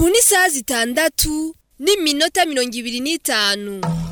ni isaha zitandatu n'iminota mirongo ibiri n'itanu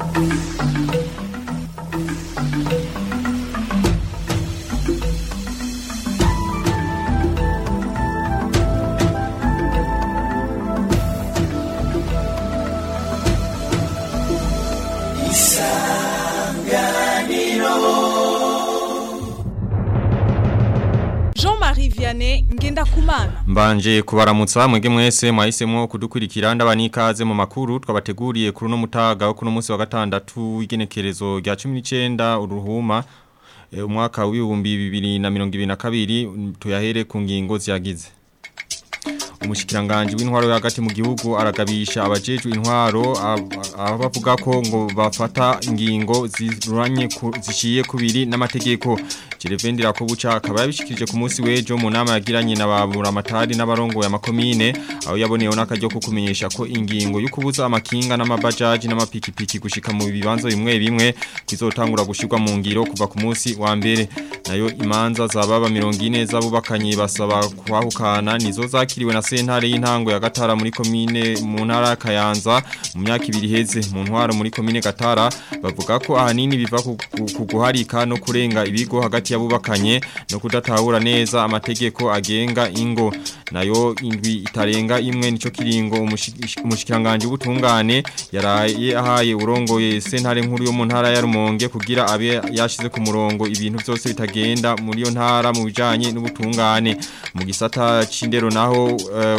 Jean-Marie Vianney Ngendakumana Mbanje kubaramutsa mwege mwese mwahisemo kudukurikira ndabani ikaze mu makuru twabateguriye kuri no mutaga wo kuno munsi wa gatandatu w'igenekerezo rya 19 uruhuma e, umwaka w'ibihumbi 2022 tuyahere ku ngingo ziyagize umushikiranganje w'intwaro hagati mu gihugu aragabisha abajejwe intwaro aho bavuga ko ngo bafata ingingo ziranye zishiye kubiri n'amategeko Jerevendira ko buca akaba yabishikirije ku munsi wejo mu nama yagiranye na babura amatari n'abarongo ya makomine aho yaboneyeho n'akaryo ko kumenyesha ko ingingo yo kubuza amakinga n'amabajaji n'amapikipiki gushika mu bibanza bimwe bimwe kizotangura gushirwa mu ngiro kuva ku munsi wa mbere nayo imanza zababa 40 z'abubakanye basaba kwahukana nizo zakiriwe na sentare y'intango ya Gatara muri komine mu ntara ya Kayanza mu myaka ibiri heze mu ntwaro muri komine Gatara bavuga ko ahanini biva ku guharika no kurenga ibigo hagati y'abubakanye no kudatahura neza amategeko agenga ingo nayo indwi itarenga imwe nico kiringo umushikiranganje ubutungane yaraye ahaye urongoye sentare nkuru yo mu ntara ya Rumonge kugira abe yashize ku murongo ibintu byose bitagenda muri yo ntara mu bijanye n'ubutungane mu gisata c'indero naho uh,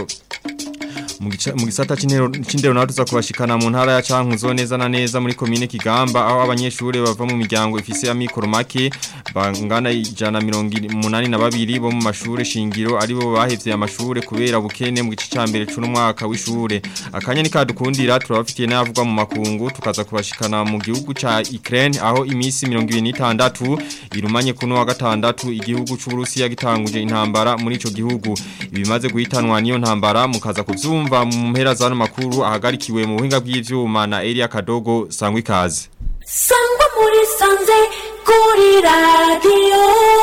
mu gisata c'indero naho tuza kubashikana mu ntara ya Cankuzo neza na neza muri komine Kigamba aho abanyeshuri bava mu miryango ifise amikoro make bangana ijana mirongo na babiri bo mu mashure shingiro aribo bahevye amashure kubera bukene mu gice ca mbere c'uno mwaka w'ishure akanya ni kadukundira turabafitiye n'avugwa mu makungu tukaza kubashikana mu gihugu ca Ukraine aho imisi 26 irumanye kuno wa gatandatu igihugu c'u Burusiya gitanguje intambara muri ico gihugu ibimaze guhitanwa niyo ntambara mukaza kuvyumva kumva mu mpera zano makuru ahagarikiwe mu buhinga bw'ivyuma na Elia Kadogo sangwa ikaze sangwa muri sanze kuri radio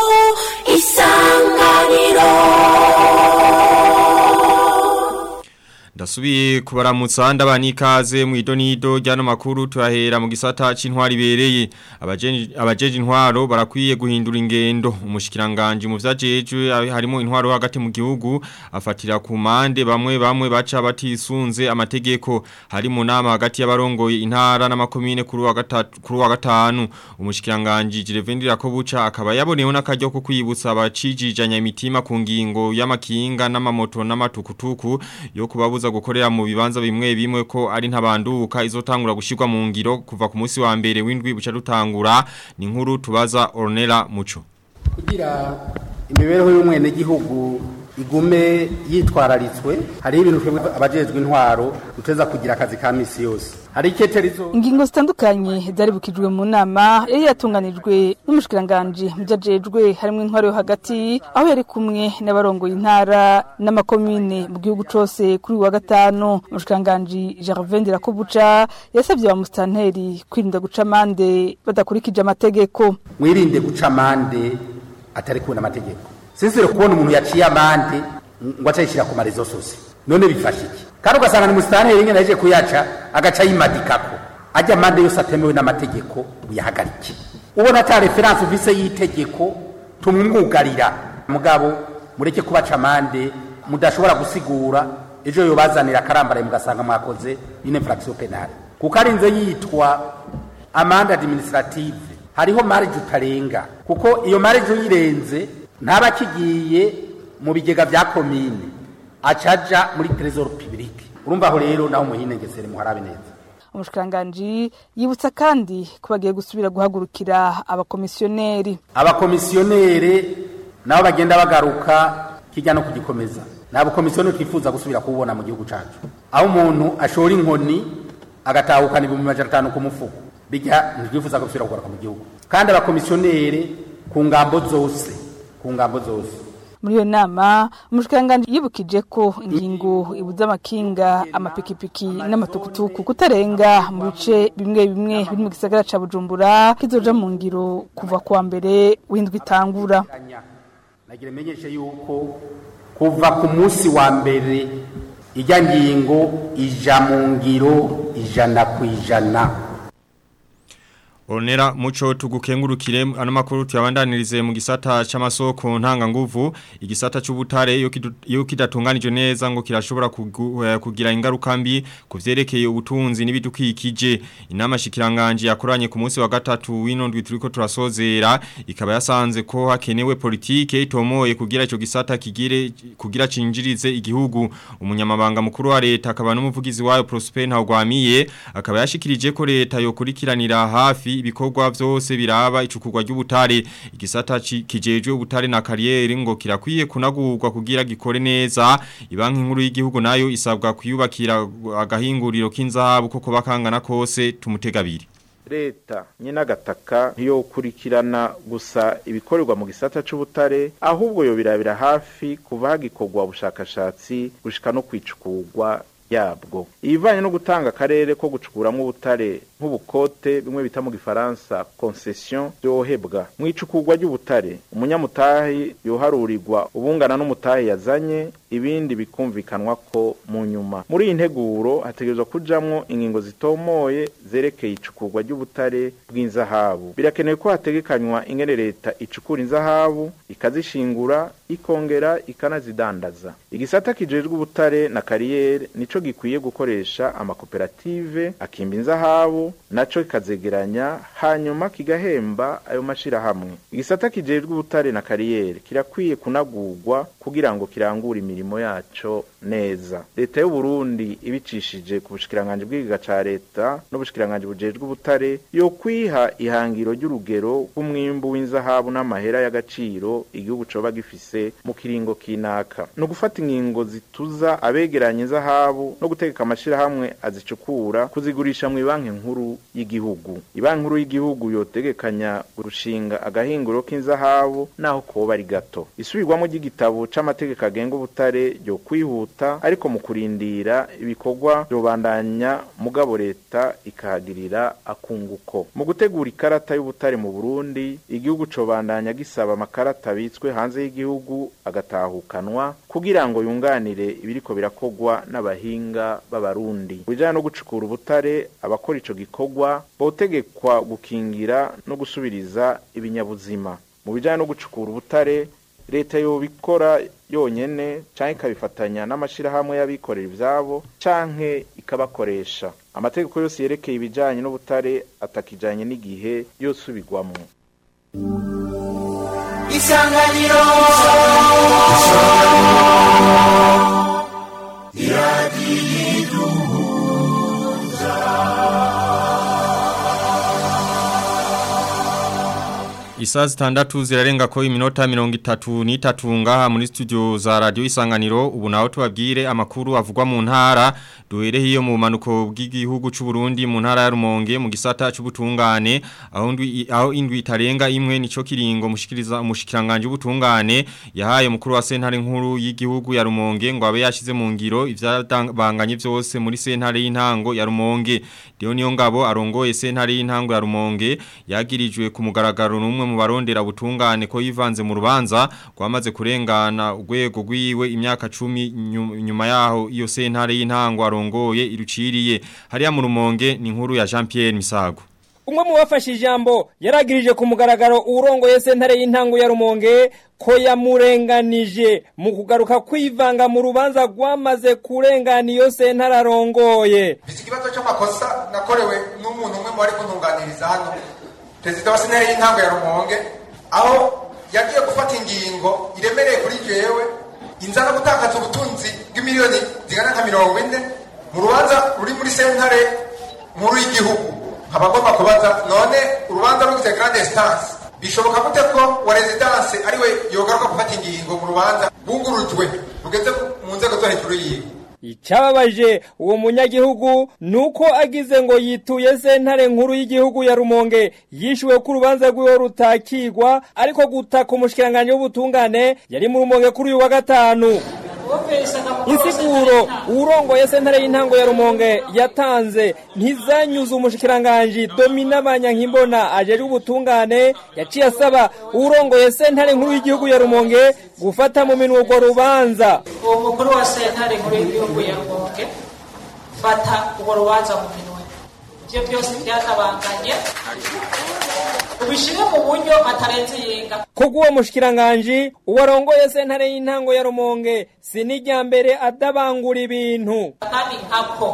isanganiro Ndasubiye kubaramutsa ndabani ikaze mu idonido ryano makuru turahera mu gisata c'intwari bereye abajeje intwaro barakwiye guhindura ingendo umushikiranganje mu vyajejwe harimo intwaro hagati mu gihugu afatira ku mande bamwe bamwe baca batisunze amategeko hari mu nama hagati y'abarongoye intara n'amakomine kuri wa gatatu kuri wa gatanu umushikiranganje Jirevendira ko buca akaba yaboneyeho n'akaryo ko kwibutsa abacijijanya imitima ku ngingo y'amakinga n'amamoto n'amatukutuku yo kubabuza gukorera mu bibanza bimwe bimwe ko ari ntabanduka izotangura gushirwa mu ngiro kuva ku munsi wa mbere w'indwi buca dutangura ni nkuru tubaza Ornella Muco kugira imibereho y'umwene gihugu igume yitwararitswe hari ibintu twebwe abajejwe intwaro duteza kugira akazi ka misi yose hari iketerizo ingingo zitandukanye zaribukijwe mu nama yari yatunganijwe n'umushikiranganje mujajejwe harimo intwaro yo hagati aho yari kumwe n'abarongoye intara n'amakomine mu gihugu cose kuri wa gatanu umushikiranganje Gervais Ndirakobuca yasabye ba mustanteri kwirinda guca amande badakurikije amategeko mwirinde guca amande atari kubona amategeko Sisire kubona umuntu yaciye amande ngo acayishira ku marezo sose. None bifasha iki? Kandi ugasanga ni musitani ringe naje kuyaca agaca yimadikako. Ajya amande yose atemewe n'amategeko uyahagarike. Ubona ata reference ufise y'itegeko tumwugarira. Mugabo mureke kubaca amande mudashobora gusigura ejo yobazanira karambara mugasanga mwakoze une infraction penale. Kuko arinze yitwa amande administrative hariho marge utarenga kuko iyo marge uyirenze ntaba kigiye mu bigega bya komine acaja muri trésor public urumva aho rero naho muhinengesere muharabe neza umushikiranganji yibutsa kandi ko bagiye gusubira guhagurukira abakomisiyoneri abakomisiyoneri nabo bagenda bagaruka kijya no kugikomeza ni abakomisiyoneri twifuza gusubira kubona mu gihugu cyacu aho umuntu ashora inkoni agatahukana ibihumbi majana atanu ku mufuko bijya ntitwifuza gusubira kugaruka mu gihugu kandi abakomisiyoneri ku ngambo zose ku ngambo zose muri iyo nama umushikiranganji yibukije ko ingingo ibuza amakinga amapikipiki n'amatukutuku kutarenga mu bice bimwe bimwe biri mu gisagara ca bujumbura kizoja mu ngiro kuva kuwa mbere w'indwi itangura nagira menyeshe yuko kuva ku munsi wa mbere ijya ngingo ija mu ngiro ijana ku ijana Onera muco tugukengurukire ano makuru tuyabandanirize mu gisata c'amasoko ntanga nguvu igisata c'ubutare iyo kidu- iyo kidatunganije neza ngo kirashobora kugu- eh, kugira ingaruka mbi kuvyerekeye ubutunzi n'ibidukikije inama shikiranganje yakoranye ku munsi wa gatatu w'inondwi turiko turasozera ikaba yasanze ko hakenewe politike itomoye kugira ico gisata kigire kugira cinjirize igihugu umunyamabanga mukuru wa leta akaba n'umuvugizi wayo Prosper Ntagwamiye akaba yashikirije ko leta yokurikiranira hafi ibikorwa vyose biraba icukurwa ry'ubutare igisata ci- kijejwe ubutare na kariyeri ngo kirakwiye kunagurwa kugira gikore neza ibanki nkuru y'igihugu nayo isabwa kuyubakira agahinguriro k'inzahabu koko bakangana kose tumutegabiri leta nyine agataka ntiyokurikirana gusa ibikorerwa mu gisata c'ubutare ahubwo yo birabira hafi kuva hagikorwa ubushakashatsi gushika no kwicukurwa yabwo ibivanye no gutanga akarere ko gucukuramwo ubutare nk'ubukote bimwe bita mu gifaransa concession byohebwa mu icukurwa ry'ubutare umunyamutahi yoharurirwa ubungana n'umutahi yazanye ibindi bikumvikanwa ko mu nyuma muri iyi nteguro hategerezwa kujamwo ingingo zitomoye zerekeye icukurwa ry'ubutare bw'inzahabu birakenewe ko hategekanywa ingene leta icukura inzahabu ikazishingura ikongera ikanazidandaza igisata kijejwe ubutare na kariyeri nico gikwiye gukoresha amakoperative akimba inzahabu naco kikazegeranya hanyuma kigahemba ayo mashirahamwe igisata kijejwe ubutare na kariyeri kirakwiye kunagurwa kugira ngo kirangure imirimo yaco neza leta y'u Burundi ibicishije ku bushikiranganje bw'igiga ca leta n'ubushikiranganje bujejwe ubutare yo kwiha ihangiro ry'urugero rw'umwimbu w'inzahabu n'amahera y'agaciro igihugu coba gifise mu kiringo kinaka no gufata ingingo zituza abegeranya inzahabu no gutegeka amashirahamwe azicukura kuzigurisha mu banki nkuru y'igihugu ibanki nkuru y'igihugu yotegekanya gushinga agahinguro k'inzahabu naho koba ari gato isubirwamo ry'igitabo c'amategeko agenga ubutare ryo kwihuta ariko mu kurindira ibikorwa byobandanya mugabo leta ikahagirira akunguko mu gutegura ikarata y'ubutare mu Burundi igihugu cobandanya gisaba amakarata abitswe hanze y'igihugu agatahukanwa kugira ngo yunganire ibiriko birakogwa n'abahinga b'abarundi bijanye no gucukura ubutare abakora ico gikorwa botegekwa gukingira no gusubiriza ibinyabuzima mu bijanye no gucukura ubutare leta yobikora yonyene canke ikabifatanya n'amashirahamwe y'abikorera ivyabo canke ikabakoresha amategeko yose yerekeye ibijanye n'ubutare atakijanye n'igihe yosubirwamwo isanganiro Isaa zitandatu zirarenga ko iminota mirongo itatu n'itatu ngaha muri studio za radio isanganiro ubu naho tubabwire amakuru avugwa mu ntara duhere hiyo mu manuko bw'igihugu c'u Burundi mu ntara ya Rumonge mu gisata c'ubutungane aho ndwi aho indwi itarenga imwe nico kiringo mushikiriza umushikiranganje ubutungane yahaye mukuru wa sentare nkuru y'igihugu ya Rumonge ngo abe yashize mu ngiro ivyabanganye vyose muri sentare y'intango ya Rumonge Dio niyo ngabo arongoye sentare y'intango ya Rumonge yagirijwe ku mugaragaro n'umwe mu barondera butungane ko yivanze mu rubanza kwamaze kurengana urwego rwiwe imyaka 10 nyu- nyuma yaho iyo sentare y'intango arongoye iruciriye hariya mu Rumonge ni inkuru ya Jean Pierre Misago umwe mu bafashe ijambo yaragirije ku mugaragaro urongoye sentare y'intango ya Rumonge ko yamurenganije mu kugaruka kwivanga mu rubanza rwamaze kurengana iyo sentare arongoye iki kibazo cy'amakosa nakorewe n'umuntu umwe mu bari kuntunganiriza hano perezida wa sentare y'intango ya rumonge aho yagiye gufata ingingo iremereye kuri jewe inzara gutakaza ubutunzi bw'imiliyoni zigana nka mirongo ine mu rubanza ruri muri sentare nkuru y'igihugu nkaba agomba kubaza none urubanza rugize grande instance bishoboka gute ko wa residence ariwe yogaruka gufata ingingo mu rubanza bungurujwe rugeze mu nzego zo hejuru yiwe Icababaje uwo munyagihugu nuko agize ngo yituye sentare nkuru y'igihugu ya Rumonge yishuwe ku rubanza rwiwe rutakigwa ariko gutaka umushikiranganje w'ubutungane yari mu Rumonge kuri uyu wa gatanu insiguro urongoye sentare y'intango ya rumonge yatanze ntizanyuze umushikiranganji domina banyankimbona ajejwe ubutungane yaciye asaba urongoye sentare nkuru y'igihugu ya rumonge gufata mu minwe urwo rubanza uwo mukuru wa sentare nkuru y'igihugu ya rumonge fata urwo rubanza mu minwe ibyo byose byatabanganye ubishire mu buryo atarenze yenga kubw'uwo mushikiranganji uwarongoye sentare y'intango ya rumonge si n'irya mbere adabangura ibintu kandi nkako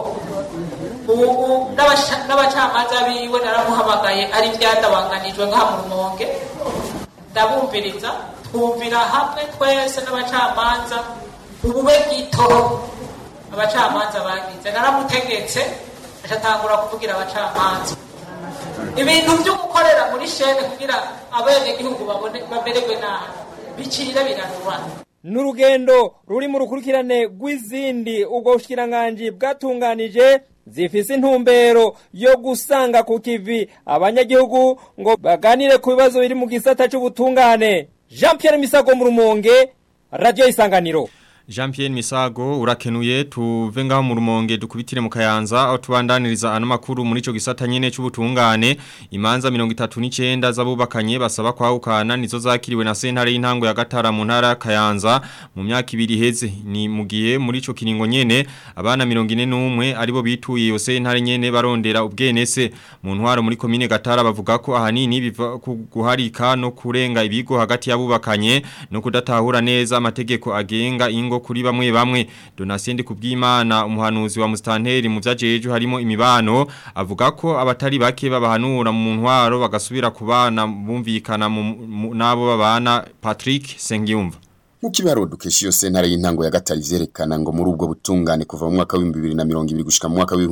ubu n'abasha- n'abacamanza biwe naramuhamagaye ari byadabanganijwe ngaha mu rumonge ndabumviriza twumvira hamwe twese n'abacamanza ubube gito abacamanza bagize naramutegetse acatangura kuvugira abacamanza ibintu byo gukorera muri shene kugira abenegihugu babone bamererwe nabi bicirire birarubana n'urugendo ruri mu rukurikirane rw'izindi ubwo bushikiranganji bwatunganije zifise intumbero yo gusanga ku kivi abanyagihugu ngo baganire ku bibazo biri mu gisata c'ubutungane jean pierre misago mu rumonge radiyo isanganiro Jean Pierre Misago urakenuye tuve ngaho mu rumonge dukubitire mu kayanza aho tubandaniriza ano makuru muri ico gisata nyene c'ubutungane imanza 39 z'abubakanye basaba kwahukana nizo zakiriwe na sentare y'intango ya gatara mu ntara ya kayanza mu myaka ibiri heze ni mu gihe muri ico kiringo nyene abana 41 aribo bituye iyo sentare nyene barondera ubwenese mu ntwaro muri komine gatara bavuga ko ahanini biva ku guharika no kurenga ibigo hagati y'abubakanye no kudatahura neza amategeko agenga ingo kuri bamwe bamwe Donatien kubwimana umuhanuzi wa Mustanteri mu vyajeje harimo imibano avuga ko abatari bake babahanura mu ntwaro bagasubira kubana bumvikana mu- mu- nabo babana Patrick Sengiyumva Mukibaro dukesha iyo sentare y'intango ya gatari vyerekana ngo muri ubwo butungane kuva mu mwaka wa 2020 gushika mu mwaka wa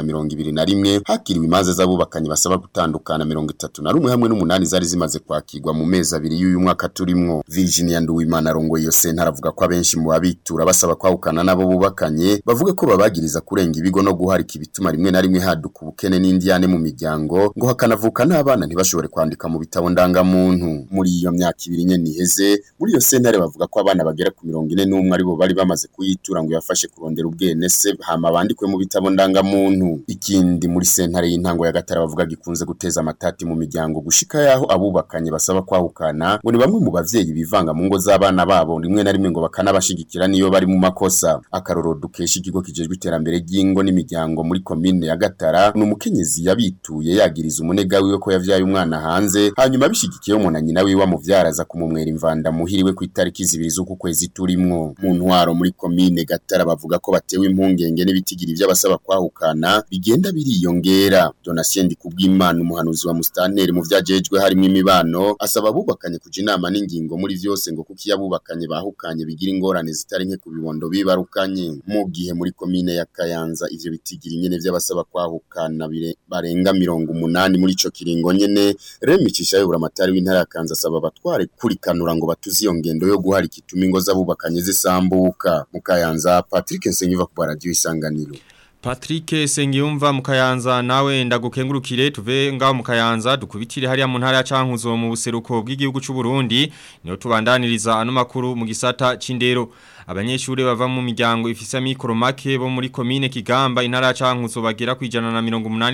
2021 hakiriwe imanza z'abubakanye basaba gutandukana 31 hamwe n'umunani zari zimaze kwakirwa mu mezi abiri y'uyu mwaka turimwo Virginia Nduwimana rongo iyo sentare avuga ko abenshi mu babitura basaba kwahukana nabo bubakanye bavuga ko babagiriza kurenga ibigo no guharika ibituma rimwe na rimwe haduka ubukene n'indiyane mu miryango ngo hakanavuka n'abana ntibashobore kwandika mu bitabo ndangamuntu muri iyo myaka ibiri nyene iheze muri iyo sentare bavuga ko abana bagera ku mirongo ine n'umwe aribo bari bamaze kuyitura ngo yafashe kurondera ubwenese hama bandikwe mu bitabo ndangamuntu ikindi muri sentare y'intango ya gatara bavuga gikunze guteza amatati mu miryango gushika yaho abubakanye basaba kwahukana ngo ni bamwe mu bavyeyi bivanga mu ngo z'abana babo rimwe na rimwe ngo bakanabashigikira niyo bari mu makosa akaroro dukesha ikigo kijejwe iterambere ry'ingo n'imiryango muri komine ya gatara ni umukenyezi yabituye yagiriza umunega wiwe ko yavyaye umwana hanze hanyuma bishigikiye umuntu nyina wiwe amuvyara aza kumumwera imvanda muhiriwe ku itariki zibiri z'uku kwezi turimwo mu ntwaro muri komine gatara bavuga ko batewe impungenge n'ibitigiri vy'abasaba kwahukana bigenda biriyongera Donatien Kubwimana umuhanuzi wa Mustanteri mu vyajejwe harimo imibano asaba abubakanye kuja inama n'ingingo muri vyose ngo kuko iyo abubakanye bahukanye bigira ingorane zitari nke ku bibondo bibarukanye mu gihe muri komine ya Kayanza ivyo bitigiri nyene vy'abasaba kwahukana bire- barenga mirongo umunani muri ico kiringo nyene remicisha yobura amatari w'intara ya Kanza asaba abatware kurikanura ngo batuze iyo ngendo yo guharika ituma ingo z'abubakanye zisambuka mu Kayanza Patrick Nsengiva ku radio isanganiro Patrick Sengiyumva mu Kayanza nawe ndagukengurukire tuve ngaho mu Kayanza dukubitire hariya mu ntara ya Cankuzo mu buseruko bw'igihugu c'u Burundi niyo tubandaniriza ano makuru mu gisata c'indero abanyeshuri bava mu miryango ifise amikoro make bo muri komine Kigamba intara ya Cankuzo bagera kwijana na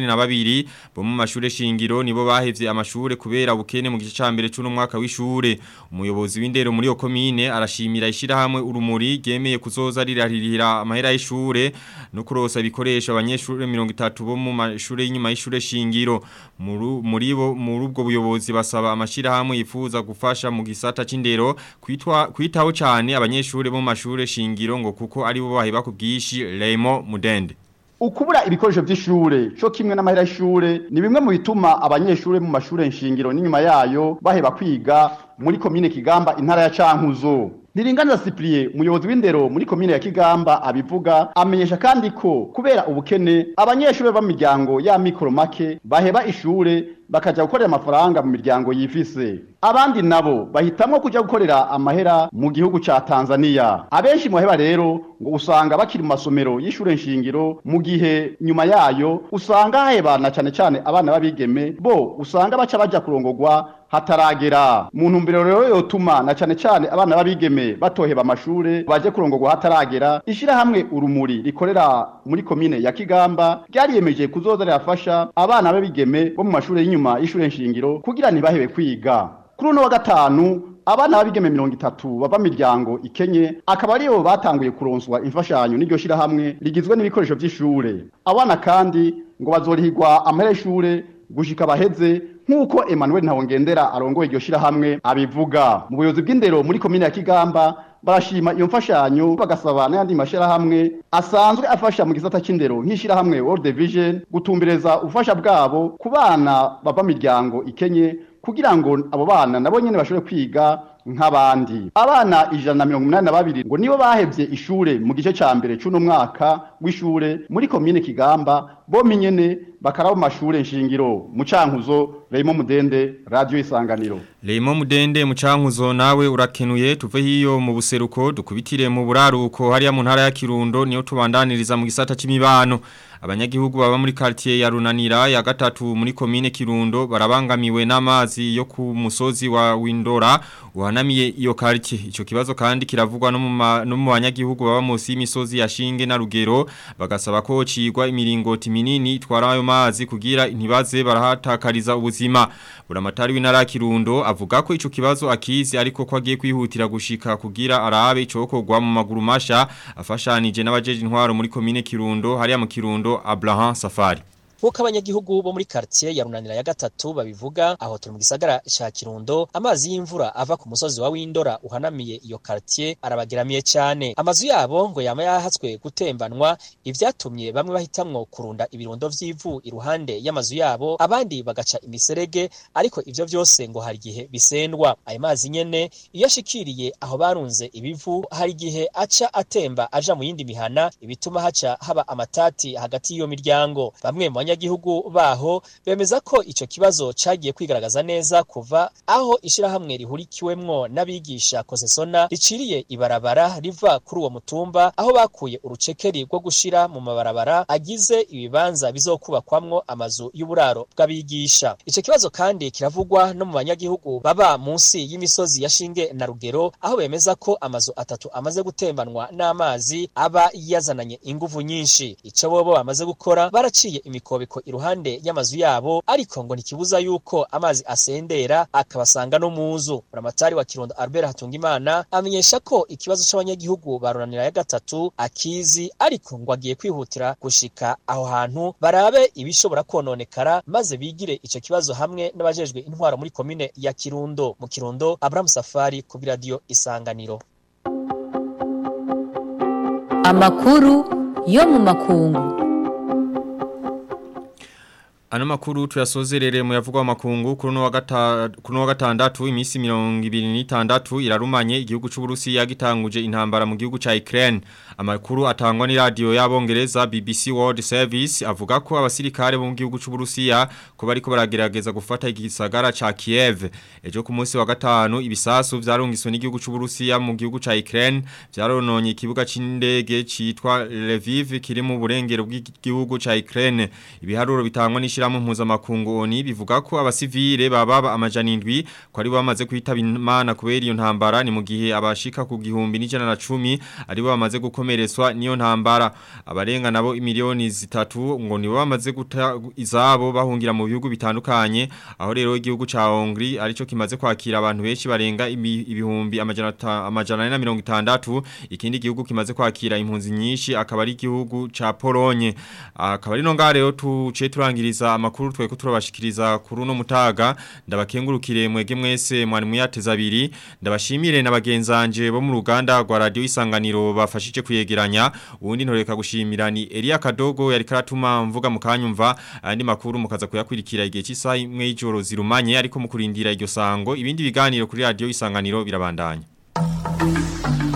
82 bo mu mashure shingiro nibo bahevye amashure kubera ubukene mu gice ca mbere c'uno mwaka w'ishure umuyobozi w'indero muri yo komine arashimira ishira hamwe urumuri gemeye kuzoza rirahirira amahera y'ishure no kurosa ibikoresho abanyeshuri 30 bo mu mashure y'inyuma y'ishure shingiro Muru- muri bo muri ubwo buyobozi basaba amashira hamwe yifuza gufasha mu gisata c'indero kwitwa kwitaho cyane abanyeshuri bo mu mashure shingiro ngo kuko ari bo bahiba ku bwishi Raymond Mudende ukubura ibikoresho by'ishure cyo kimwe n'amahera y'ishure ni bimwe mu bituma abanyeshure mu mashure nshingiro n'inyuma yayo baheba kwiga muri komine Kigamba intara ya Cankuzo Niringaniza Cyprien umuyobozi w'indero muri komine ya Kigamba abivuga amenyesha kandi ko kubera ubukene abanyeshure b'amiryango ya mikoro make baheba ishure bakaja gukorera amafaranga mu miryango yifise abandi nabo bahitamwo kuja gukorera amahera mu gihugu ca Tanzania abenshi mu baheba rero ngo usanga bakiri mu masomero y'ishure nshingiro mu gihe nyuma yayo usanga hahebana cane cane abana babigeme bo usanga baca baja kurongorwa hataragera mu ntumbero rero yotuma na cane cane abana babigeme batoheba amashure baje kurongorwa hataragera ishirahamwe urumuri rikorera muri komine ya Kigamba ryariyemeje kuzoza rirafasha abana babigeme bo mu mashure y'inyuma y'ishure nshingiro kugira ntibahebe kwiga kuri uno wa gatanu abana babigeme mirongo itatu bava miryango ikenye akaba aribo batanguye kuronswa imfashanyo n'iryo shirahamwe rigizwe n'ibikoresho vy'ishure abana kandi ngo bazorihirwa amahera y'ishure gushika baheze nk'uko Emmanuel Ntawongendera arongoye iryo shirahamwe abivuga mu buyobozi bw'indero muri komine ya Kigamba barashima iyo mfashanyo bagasaba n'ayandi mashirahamwe asanzwe afasha mu gisata c'indero nk'ishirahamwe World Vision gutumbereza ubufasha bwabo ku bana bava miryango ikenye kugira ngo abo bana nabo nyene bashobore kwiga nk'abandi abana ijana na mirongo umunani na babiri ngo nibo bahevye ishure mu gice ca mbere c'uno mwaka w'ishure muri komine Kigamba bomi nyene bakaraba mashure nshingiro mu cankuzo Raymond Mudende radio isanganiro Raymond Mudende mu cankuzo nawe urakenuye tuve hiyo mu buseruko dukubitire mu buraruko hariya mu ntara ya Kirundo niyo tubandaniriza mu gisata c'imibano abanyagihugu baba muri quartier ya Runanira ya gatatu muri komine Kirundo barabangamiwe n'amazi yo ku musozi wa Windora uhanamiye iyo quartier ico kibazo kandi kiravugwa no mu banyagihugu baba munsi y'imisozi ya Shinge na Rugero bagasaba ko cigwa imiringoti minini itwara ayo mazi kugira ntibaze barahatakariza ubuzima buramatari w'intara Kirundo avuga ko ico kibazo akizi ariko ko agiye kwihutira gushika kugira arabe icokorwa mu maguru masha afashanije n'abajeje intwaro muri komine Kirundo hariya mu Kirundo Abraham Safari Nkuko abanyagihugu bo muri quartier ya Runanira ya gatatu babivuga aho turi mu gisagara ca Kirundo amazi y'imvura ava ku musozi wa Windora uhanamiye iyo quartier arabageramiye cyane amazu yabo ngo yama yahatswe gutembanwa ivyatumye bamwe bahitamwo kurunda ibirundo vy'ivu iruhande y'amazu yabo abandi bagaca imiserege ariko ivyo vyose ngo hari gihe bisendwa ayo mazi nyene iyo ashikiriye aho barunze ibivu hari gihe aca atemba aja mu yindi mihana ibituma haca haba amatati hagati y'iyo miryango bamwe mu abanyagihugu baho bemeza ko ico kibazo cagiye kwigaragaza neza kuva aho ishirahamwe rihurikiwemwo n'abigisha kosesona riciriye ibarabara riva kuri uwo mutumba aho bakuye urucekeri rwo gushira mu mabarabara agize ibibanza bizokubakwamwo amazu y'uburaro bw'abigisha ico kibazo kandi kiravugwa no mu banyagihugu baba munsi y'imisozi ya Shinge na Rugero aho bemeza ko amazu atatu amaze gutembanwa n'amazi aba yazananye inguvu nyinshi ico bobo bamaze gukora baraciye imikobe imikobeko iruhande y'amazu yabo ariko ngo ntikibuza yuko amazi asendera akabasanga no muzu buramatari wa Kirundo Albert Hatungimana amenyesha ko ikibazo c'abanyagihugu baronanira ya gatatu akizi ariko ngo agiye kwihutira gushika aho hantu barabe ibishobora kononekara maze bigire ico kibazo hamwe n'abajejwe intwaro muri komine ya Kirundo mu Kirundo Abraham Safari ku radio Isanganiro Amakuru yo mu makungu Ano makuru tuyasozerere mu yavugwa makungu kuri no wagata kuri no gatandatu imisi 2026 irarumanye igihugu c'u Burusiya gitanguje intambara mu gihugu ca Ukraine amakuru atangwa ni radio y'abongereza BBC World Service avuga ko abasirikare bo mu gihugu c'u Burusiya ko bariko baragerageza gufata igisagara ca Kiev ejo ku munsi wa gatanu ibisasu vyarungiswe n'igihugu c'u Burusiya mu gihugu ca Ukraine vyarononye ikibuga c'indege citwa Lviv kiri mu burengero bw'igihugu ca Ukraine ibiharuro bitangwa ni ishirahamwe mpuzamakungu ONU bivuga ko abasivile bababa amajana indwi ko ari bamaze kwitaba imana kubera iyo ntambara ni mu gihe abashika ku gihumbi n'ijana na cumi ari bo bamaze gukomeretswa niyo ntambara abarenga nabo imiliyoni zitatu ngo nibo bamaze guta izabo bahungira mu bihugu bitandukanye aho rero igihugu ca Hongri arico kimaze kwakira abantu benshi barenga ibihumbi amajana amajana na mirongo itandatu ikindi gihugu kimaze kwakira impunzi nyinshi akaba ari igihugu ca Polonye akaba ari no ngare rero tuce turangiriza amakuru tweko turabashikiriza kuri uno mutaga ndabakengurukire mwege mwese mwari muyateza abiri ndabashimire na bagenzanje bo mu ruganda rwa radio isanganiro bafashije kuyegeranya ubundi ntoreka gushimira ni Elia Kadogo yari karatuma mvuga mukanyumva andi makuru mukaza kuyakurikira igihe cy'isaha imwe y'ijoro zirumanye ariko mukurindira iryo sango ibindi biganiro kuri radio isanganiro birabandanya